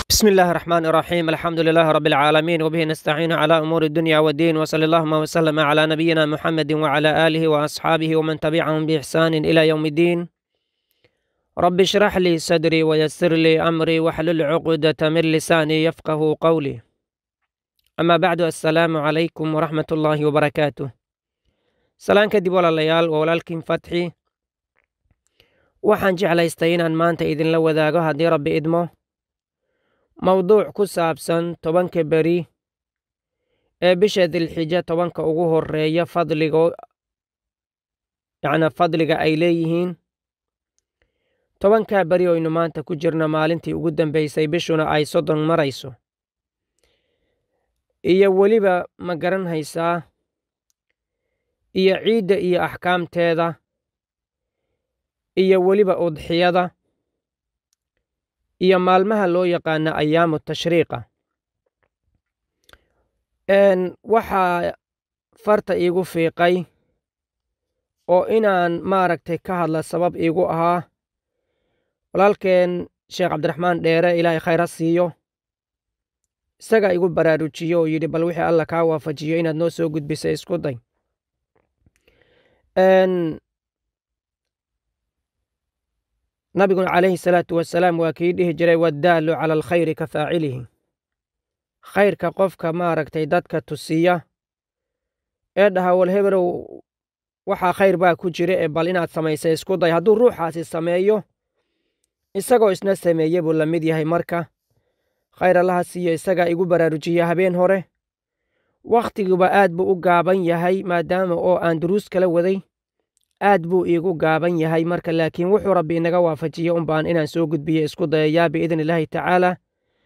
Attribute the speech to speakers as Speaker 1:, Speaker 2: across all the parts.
Speaker 1: بسم الله الرحمن الرحيم الحمد لله رب العالمين وبه نستعين على أمور الدنيا والدين وصلى اللهم وسلم على نبينا محمد وعلى آله وأصحابه ومن تبعهم بإحسان إلى يوم الدين رب اشرح لي صدري ويسر لي أمري واحلل عقدة من لساني يفقه قولي أما بعد السلام عليكم ورحمة الله وبركاته salaan kadib walaalayaal waa walaalkiin fatxi waxaan jeclaystay inaan maanta idinla wadaago haddii rabbi idmo mowduuc ku saabsan tobanka beri ee bisha dilxija tobanka ugu horeeya fadligo yacnaa fadliga ay leeyihiin tobankaa beri oynu maanta ku jirno maalintii ugu dambeysay bishuna ay soddon marayso iyo weliba ma garan haysaa iyo ciidda iyo axkaamteeda iyo weliba udxiyada iyo maalmaha loo yaqaano ayaamu tashriiqa waxaa farta iigu fiiqay oo inaan maaragtay ka hadla sabab iigu ahaa walaalkeen sheekh cabdiraxmaan dheere ilaahay khayr ha siiyo isagaa igu baraarujiyo oo yidhi bal wixii alla kaa waafajiyo inaad noo soo gudbisa isku day nabiguna calayhi salaatu wasalaam waa kii dhihi jiray waddaalu cala alkhayri ka faacilihi khayrka qofka maaragtay dadka tusiya ee dhaha wal hebelow waxaa khayr baa ku jira ee bal inaad samaysa isku day hadduu ruuxaasi sameeyo isagoo isna sameeye buu la mid yahay marka khayr allaha siiyo isagaa igu baraarujiya habeen hore wakhtigiguba aad buu u gaaban yahay maadaama oo aan duruus kala waday aad buu iigu gaaban yahay marka laakiin wuxuu rabbi inaga waafajiye un baan inaan soo gudbiye isku dayayaa biidni illaahi tacaala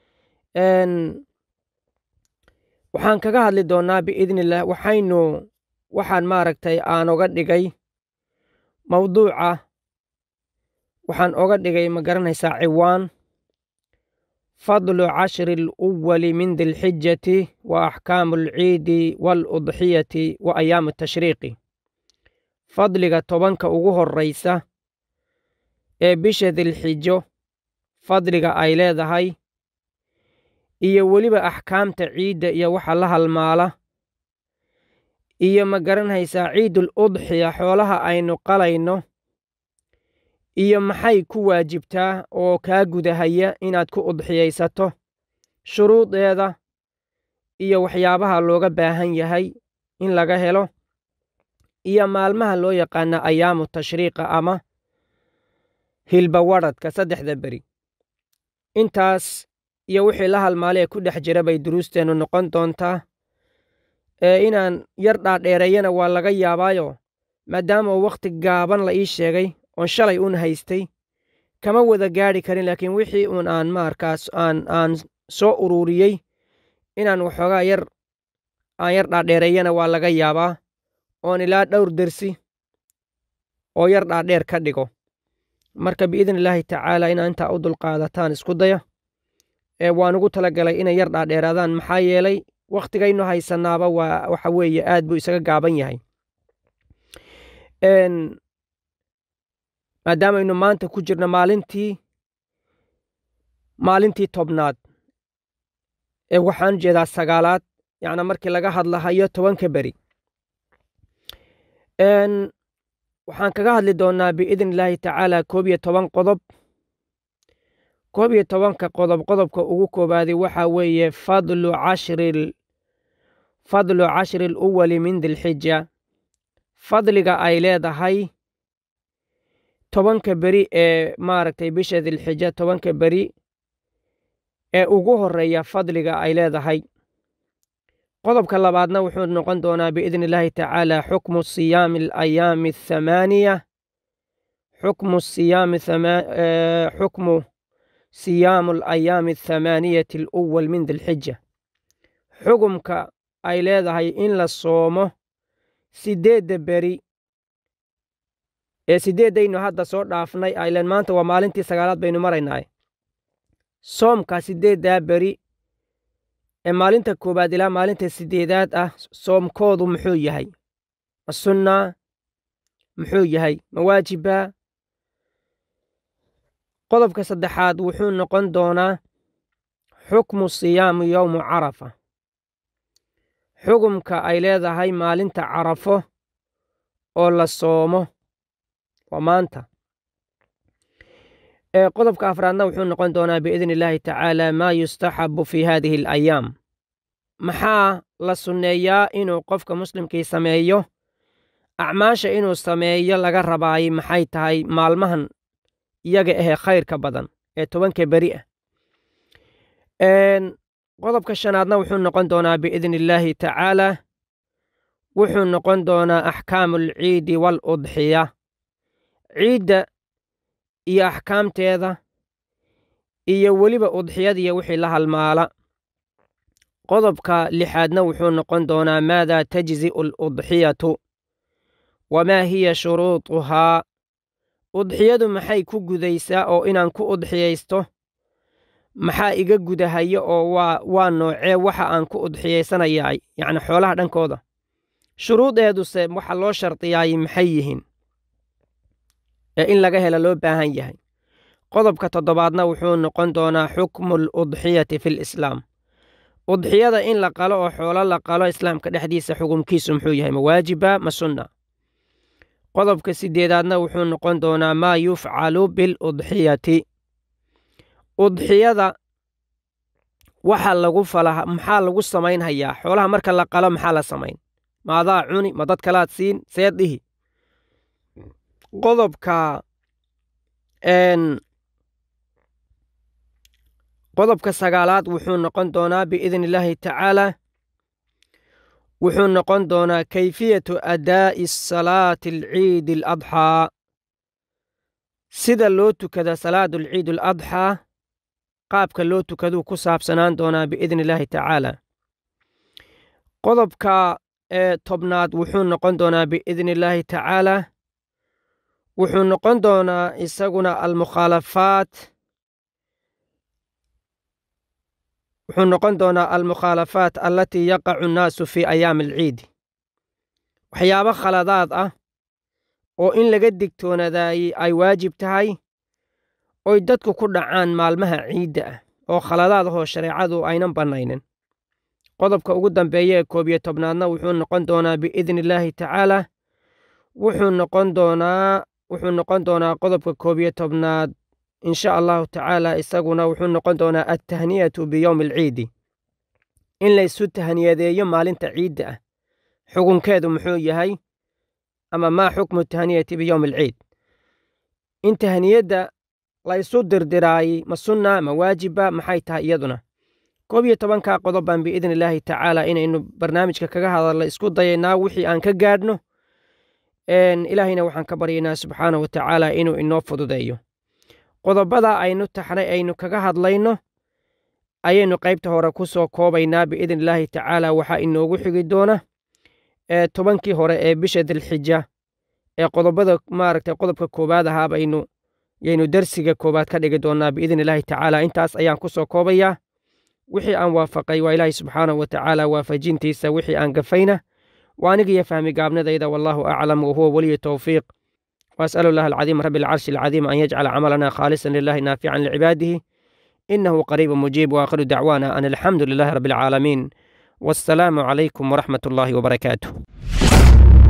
Speaker 1: waxaan kaga hadli doonnaa biidniillah waxaynu waxaan maaragtay aan oga dhigay mawduuca waxaan oga dhigay ma garanaysaa ciwaan fadlu cashri aluwali min dilxijati wa axkaamu alciidi waaludxiyati wa ayaamu tashriiqi fadliga tobanka ugu horraysa ee bisha dilxijo fadliga ay leedahay iyo weliba axkaamta ciidda iyo waxa la halmaala iyo ma garanaysaa ciidul udxiya xoolaha aynu qalayno iyo maxay ku waajibtaa oo kaa gudahaya inaad ku udxiyaysato shuruudeeda iyo waxyaabaha looga baahan yahay in laga helo iyo maalmaha loo yaqaana ayaamu tashriiqa ama hilbawadhadka saddexda beri intaas iyo wixii la halmaalee ku dhex jira bay duruusteennu noqon doontaa ee inaan yar dhaadheereeyana waa laga yaabaayo maadaama uu wakhti gaaban la ii sheegay oon shalay un haystay kama wada gaadhi karin laakiin wixii uun aan maarkaas aan aan soo ururiyey inaan waxoogaa yar aan yar dhaadheereeyana waa laga yaabaa oon ilaa dhowr dersi oo yar dhaadheer ka dhigo marka biidni illaahi tacaala inaa intaa u dulqaadataan isku daya ee waan ugu talagalay inay yar dhaadheeraadaan maxaa yeelay wakhtigaynu haysanaaba waa waxa weeye aad buu isaga gaaban yahay maadaamaynu maanta ku jirno maalintii maalintii tobnaad ee waxaan jeedaa sagaalaad yacnaa markii laga hadlahayo tobanka beri waxaan kaga hadli doonnaa biidni illaahi tacaala koob iyo toban qodob koob iyo tobanka qodob qodobka ugu koobaadi waxaa weeye fadlu cashri fadlu cashri aluwali min dilxija fadliga ay leedahay tobanka beri ee maaragtay bisha dilxija tobanka beri ee ugu horeeya fadliga ay leedahay qodobka labaadna wuxuu noqon doonaa biidni illaahi tacaala xukmu siyaami alayaami athamaaniya xukmu siyaami xukmu siyaamu alayaami athamaaniyati aluwal min dilxija xugumka ay leedahay in la soomo siddeedda beri ee siddeeddaynu hadda soo dhaafnay aylen maanta waa maalintii sagaalaad baynu maraynaa soomka siddeeddaa beri ee maalinta koowaad ilaa maalinta siddeedaad ah soomkoodu muxuu yahay ma sunnaa muxuu yahay ma waajibbaa qodobka saddexaad wuxuu noqon doonaa xukmu siyaamu yowmu carafa xugumka ay leedahay maalinta carafo oo la soomo waa maanta qodobka afraadna wuxuu noqon doonaa biidni illaahi tacaala maa yustaxabu fi hadihi alayaam maxaa la sunneeyaa inuu qofka muslimkii sameeyo acmaasha inuu sameeyo laga rabaayay maxay tahay maalmahan iyaga ahee khayrka badan ee tobanka beri ah qodobka shanaadna wuxuu noqon doonaa biidni illaahi tacaala wuxuu noqon doonaa axkaamu alciidi waaludxiya ciidda iyo axkaamteeda iyo weliba udxiyadiiyo wixii la halmaala qodobka lixaadna wuxuu noqon doonaa maadaa tajzi'u aludxiyatu wamaa hiya shuruuduhaa udxiyadu maxay ku gudaysaa oo inaan ku udxiyaysto maxaa iga gudahaya oo waa waa noocee waxa aan ku udxiyaysanayaa yacni xoolaha dhankooda shuruudeeduse waxa loo shardiyaayay maxay yihiin ee in laga hela loo baahan yahay qodobka toddobaadna wuxuu noqon doonaa xukmu aludxiyati fi lislaam udxiyada in la qalo oo xoolo la qalo islaamka dhexdiisa xukumkiisu muxuu yahay ma waajiba ma sunna qodobka sideedaadna wuxuu noqon doonaa maa yufcalu biludxiyati udxiyada waxa lagu fala maxaa lagu samaynhayaa xoolaha marka la qalo maxaa la samayn maadaa cuni ma dad kalaad siin seed dhihi qodobka qodobka sagaalaad wuxuu noqon doonaa biidni illaahi tacaala wuxuu noqon doonaa kayfiyatu adaa'i salaati alciidi aladxaa sida loo tukada salaadu alciid aladxaa qaabka loo tukaduu ku saabsanaan doonaa biidni illaahi tacaala qodobka tobnaad wuxuu noqon doonaa biidni illaahi tacaala wuxuu noqon doonaa isaguna almukhaalafaat wuxuu noqon doonaa almukhaalafaat allatii yaqacu nnaasu fii ayaami alciidi waxyaabo khaladaad ah oo in laga digtoonadaayey ay waajib tahay oy dadku ku dhacaan maalmaha ciidda ah oo khaladaad ahoo shareecadu aynan bannaynin qodobka ugu dambeeya ee koob iyo tobnaadna wuxuu noqon doonaa biidni illaahi tacaala wuxuu noqon doonaa wuxuu noqon doonaa qodobka koob iyo tobnaad insha allahu tacaala isaguna wuxuu noqon doonaa altahniyatu biyowmi alciidi in laysu tahniyadeeyo maalinta ciidda ah xukunkeedu muxuu yahay ama maa xukmu tahniyati biyowmi alciid in tahniyadda laysu dirdiraayi ma sunna ma waajiba maxay tahay iyaduna koob iyo tobankaa qodob baan biidni illaahi tacaala inaynu barnaamijka kaga hadalno isku dayaynaa wixii aan ka gaadhno ilaahayna waxaan ka baryaynaa subxaana wa tacaala inuu inoo fududeeyo qodobada aynu taxnay aynu kaga hadlayno ayaynu qaybta hore ku soo koobaynaa biidni illaahi tacaala waxaa inoogu xigi doona tobankii hore ee bisha dilxija ee qodobada maaragtay qodobka koowaad ahaa baynu yaynu darsiga koowaad ka dhigi doonaa biidni illaahi tacaala intaas ayaan ku soo koobayaa wixii aan waafaqay waa ilaahay subxaanahu wa tacaala waafajintiisa wixii aan gafayna waa aniga iyo fahmi gaabnadayda wallaahu aclam wahuwa weliyu towfiiq وأسأل الله العظيم رب العرش العظيم أن يجعل عملنا خالصا لله نافعا لعباده إنه قريب مجيب وآخر دعوانا أن الحمد لله رب العالمين والسلام عليكم ورحمة الله وبركاته